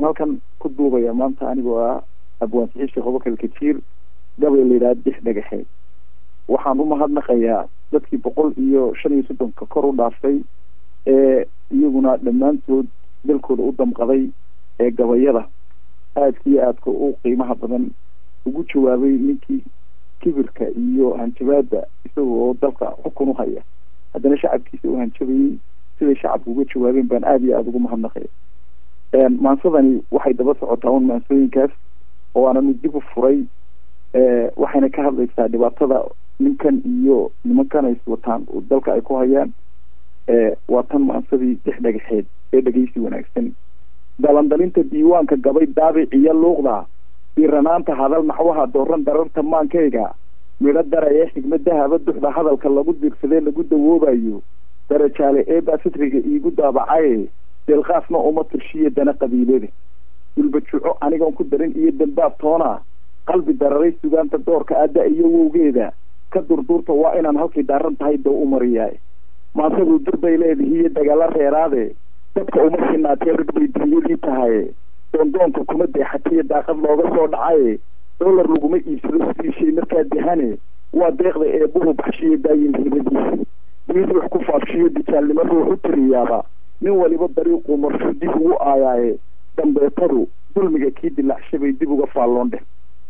waxaan halkan ku duubayaa maanta anigoo ah abwaansixi sheekh abubakar kajiir gabay la yidhaha dix dhagaxeed waxaan u mahadnaqayaa dadkii boqol iyo shan iyo soddonka kor u dhaaftay ee iyaguna dhammaantood dalkooda u damqaday ee gabayada aadka iyo aadka u qiimaha badan ugu jawaabay ninkii kibirka iyo hanjabaada isaga oo dalka xukun u haya haddana shacabkiisa u hanjabayey siday shacabka uga jawaabeen baan aada iyo aada ugu mahadnaqaya maansadani waxay daba socotaa un maansooyinkaas oo aananu dib u furay waxayna ka hadlaysaa dhibaatada ninkan iyo nimankan ay wataan dalka ay ku hayaan waa tan maansadii dix dhagaxeed ee dhegeysi wanaagsan dalandalinta diiwaanka gabay daabiciyo luuqda diranaanta hadal naxwaha dooran dararta maankayga midho dara ee xigmadahaba duxda hadalka lagu diirsadee lagu dawoobayo darajaale eebaa sitriga iigu daabacaye deelqaasna uma tirshiya dana qabiilada dulbajuco anigoon ku darin iyo dambaab toona qalbi dararay sugaanta doorka adda iyo wowgeeda ka durduurta waa inaan halkay daaran tahay doo u mariyaay maantaduu durbay leedihi iyo dagaalo reeraade dadka uma sinaatee rag bay dunyadii tahaye doondoonka kuma deexatiyo daaqad looga soo dhacaye dollar laguma iibsado sidii shay markaa dehane waa deeqda ee buhu baxshiyo daayin hibadiisa mid wax ku faafshiyo dijaalnimo ruux u tiriyaaba nin waliba dariiquu marshu dib ugu aayaaye dambeetadu dulmiga kii dilaacshabay dib uga faalloon dheh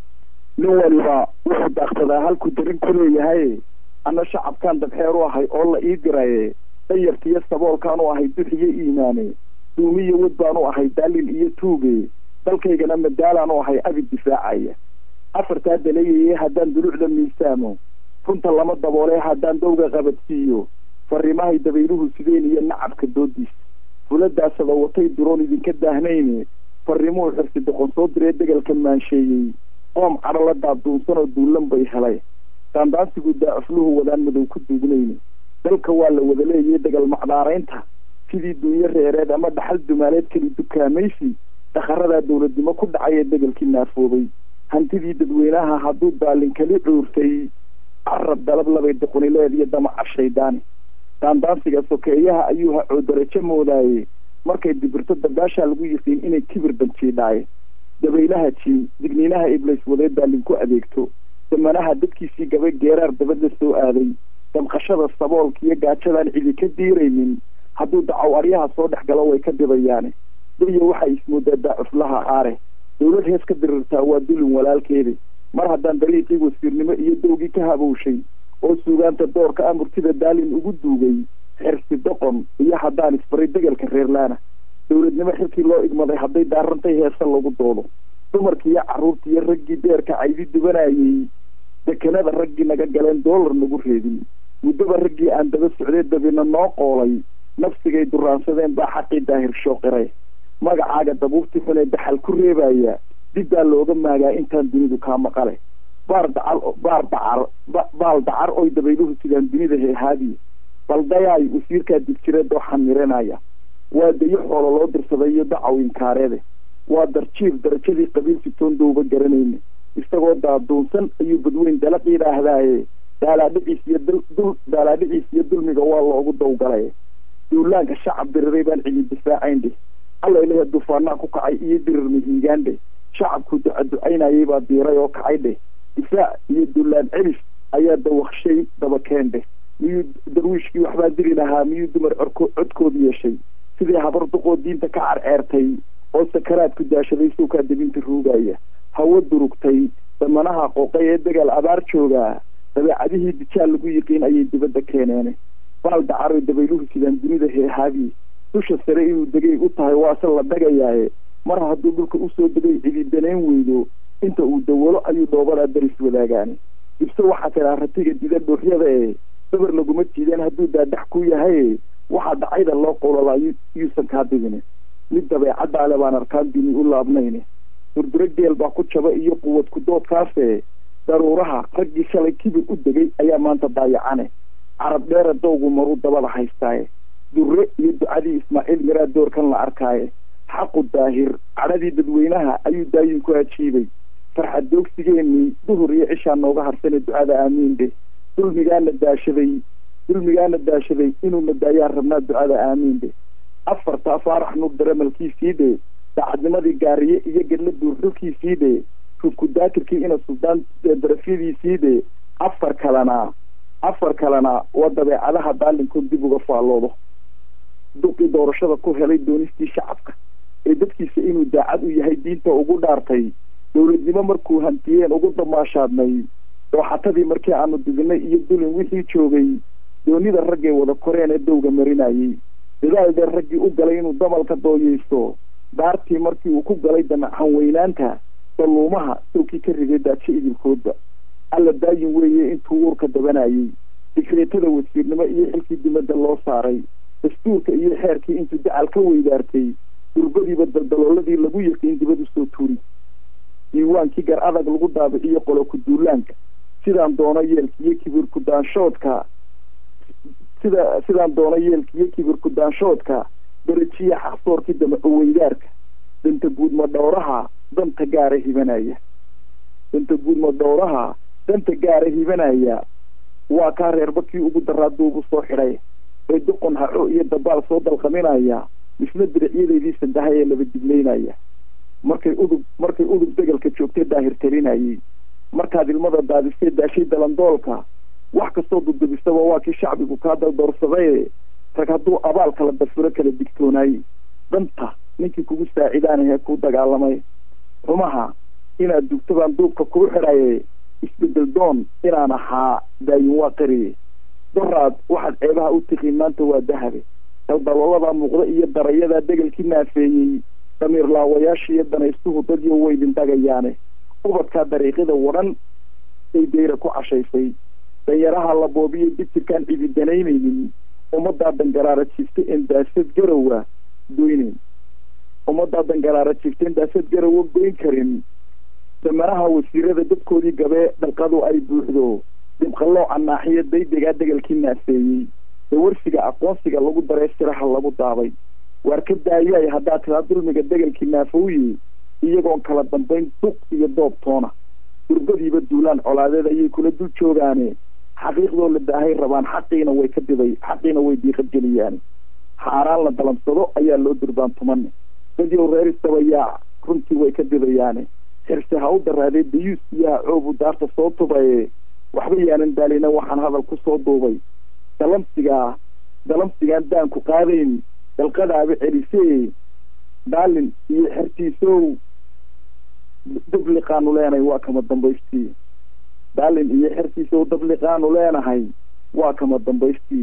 nin waliba wuxuu daaqsadaa halkuu darin ku leeyahay anna shacabkaan dabxeer u ahay oo la ii diraye dayarkiiyo saboolkaan u ahay duxiyo iimaane duumiyo wad baan u ahay daalin iyo tuuge dalkaygana madaalaan u ahay abid difaacaya afartaa daleeyaye haddaan dulucda miisaamo runta lama daboolee haddaan dowga qabadsiiyo fariimahay dabayluhu sideen iyo nacabka doodiisa fuladaasada watay duroon idinka daahnayne fariimuhu xirsi doqon soo diree degalka maansheeyey qoom cadho la daaduunsan oo duulan bay helay daandaansigu daacufluhu wadaan madow ku duugnayne dalka waa la wada leeyay degal macdaaraynta sidii duunyo reereed ama dhaxal dumaaleed keli dukaamaysi dhaqaradaa dowladnimo ku dhacay ee degalkii naafoobay hantidii dadweynaha hadduu daalin kali cuurtay carab dalab labay doqonileed iyo damaca shaydaani daandaansiga sokeeyaha ayuu hacoo darajo moodaaye markay dibirto dambaashaa lagu yiqiin inay kibir danjiidhaaye dabaylaha jiin digniinaha iblays wadeed daalin ku adeegto damanaha dadkiisii gabay geeraar dabadla soo aaday damqashada saboolka iyo gaajadaan cidi ka diiraynin hadduu dacow aryaha soo dhex galo way ka dibayaane daya waxay ismoodaa daacuflaha aare dowlad hees ka dirirtaa waa dulin walaalkeeda mar haddaan dariiqii wasiirnimo iyo dowgii ka habowshay oo suugaanta doorka a murtida daalin ugu duugay xirsi doqon iyo haddaan isbaray degalka reerlaana dowladnimo xilkii loo igmaday hadday daarantay heesa lagu doodo dumarkiiyo carruurtiiyo raggii beerka caydi dubanayey dekenada raggii naga galeen doolar nagu reedin muddaba raggii aan daba socdee dabina noo qoolay nafsigay duraansadeen baa xaqii daahir shooqire magacaaga dabuubti xunee daxal ku reebaya dib baa looga maagaa intaan dunidu kaa maqale baar dacar baar dacar baal dacar oy dabayluhu sidaan dunida heehaadiye baldayaay wasiirkaa digjireed oo xamiranaya waa dayo xoolo loo dirsaday iyo dacaw inkaareede waa darjiir darajadii qabiilsitoon dowba garanayne isagoo daaduunsan ayuu badweyn dalaq yidhaahdaaye daalaadhiciis iyo dul daalaadhiciis iyo dulmiga waa loogu dawgalay duulaanka shacab diriray baan cidi difaacayn dheh alla ilahe dufaanaa ku kacay iyo dirir mihiigaan dheh shacabku duca ducaynayay baa diiray oo kacay dheh difaac iyo duulaan celis ayaa dawaqshay dabakeen dheh miyuu darwiishkii waxbaa diri lahaa miyuu dumar corko codkood yeeshay sidii habar duqoo diinta ka carceertay oo sakaraadku daashaday sowkaa debinta ruugaya hawo durugtay damanaha qooqay ee dagaal abaar joogaa dabeecadihii dijaal lagu yiqiin ayay dibadda keeneen baal dacaroy dabayluhu sidaan dunida heehaabi dusha sare inuu degay u tahay waase la dhagayaaye mar hadduu dhulka usoo degay cidi danayn weydo inta uu dawalo ayuu dhoobadaa daris wadaagaani dibse waxaa tiraa ratiga dida dhuuxyada ee dabar laguma jiideen hadduu daadax ku yahaye waxaa dacayda loo qowlalaa yuusan kaa dibine mid dabeecadaale baan arkaan dini u laabnayne durduro geel baa ku jaba iyo quwad ku doodkaase daruuraha raggii shalay kibir u degay ayaa maanta daayacane carab dheera dowgu maruu dabada haystaaye durre iyo ducadii ismaaciil miraa doorkan la arkaaye xaqu daahir cadhadii dadweynaha ayuu daayin ku ajiibay farxad doogsigeenii duhur iyo cishaa nooga harsane ducada aamiin dheh dulmigaana daashaday dulmigaana daashaday inuuna daayaan rabnaa ducada aamiin dheh afartaa faarax nuur daramalkiisii dheh daacadnimadii gaariye iyo gedla duurxulkiisii dhe runkudaakirkii ina suldaan darafyadiisii dhe afar kalena afar kalena waa dabeecadaha daalinkood dib uga faalloodo duqii doorashada ku helay doonistii shacabka ee dadkiisa inuu daacad u yahay diinta ugu dhaartay dowladnimo markuu hantiyeen ugu damaashaadnay dooxatadii markii aanu didinay iyo dulin wixii joogay doonida raggay wada koreen ee dowga marinayey dadaal dheer raggii u galay inuu damalka dooyeysto daartii markii uu ku galay danacan weynaanta dalluumaha sawkii ka riday daajo idilkoodba alla daayin weeye intuu uurka dabanayey digreetada wasiirnimo iyo xilkii dibadda loo saaray dastuurka iyo xeerkii intuu dacal ka weydaartay durbadiiba daldalooladii lagu yiqiin dibad usoo tuuri diiwaankii gar adag lagu daabiciyo qolo ku-duulaanka sidaan doono yeelkiiyo kibir ku-daanshoodka sida sidaan doono yeelkiiyo kibir ku-daanshoodka darajiya xaqsoorkii damaco weydaarka danta guud madhowraha danta gaara hibanaya danta guud madhowraha danta gaara hibanaya waa kaa reerbakii ugu daraa duubu soo xidhay ee doqon haco iyo dabaal soo dalqaminaya misna diricyadeydii sandahay ee laba diglaynaya markay udub markay udub degalka joogtay daahir talinayey markaad ilmada daadistay daashay dalandoolka wax kastoo dudubisaba waa kii shacbigu kaa daldoorsaday rag hadduu abaal kala dafiro kala digtoonaayey danta ninkii kugu saacidaanahee kuu dagaalamay xumaha inaad dugto baan duubka kuu xidhaye isbedel doon inaan ahaa daayin waa qariye doraad waxaad ceebaha u tiqiin maanta waa dahabe daldalooladaa muuqda iyo darayadaa degelkii naafeeyey damiir laawayaasha iyo danaystuhu dadyo weydin dagayaane ubadkaa dariiqyada wadhan ay dayra ku cashaysay danyaraha la boobiyo dibtirkaan cidi danaynaynin ummaddaa dangaraara jiifta en daasad garowa goynayn ummaddaa dangaraara jiifta en daasad garowa goyn karin damanaha wasiirada dadkoodii gabee dhalqadu ay buuxdo dibqallooca naaxiyo daydegaa degelkii naafeeyey dawarsiga aqoonsiga lagu daree siraha lagu daabay waar ka daayay haddaad tiraa dulmiga degelkii naafowye iyagoon kala dambayn duq iyo doob toona durbadiiba duulaan colaadeed ayay kula dul joogaane xaqiiqdoo la daahay rabaan xaqiina way ka diday xaqiina way diiqad geliyaane xaaraan la dalamsado ayaa loo durbaan tumane dadyow reer istabayaac runtii way ka didayaane xirse ha u daraadee dayuus iyo ha coobu daarta soo tubaye waxba yaanan daalina waxaan hadal ku soo duubay dalamsigaa dalamsigaan daanku qaadayn dalqadaaba celisee daalin iyo xertiisow dabliqaanu leenahay waa kama dambaystii daalin iyo xertiisow dabliqaanu leenahay waa kama dambaystii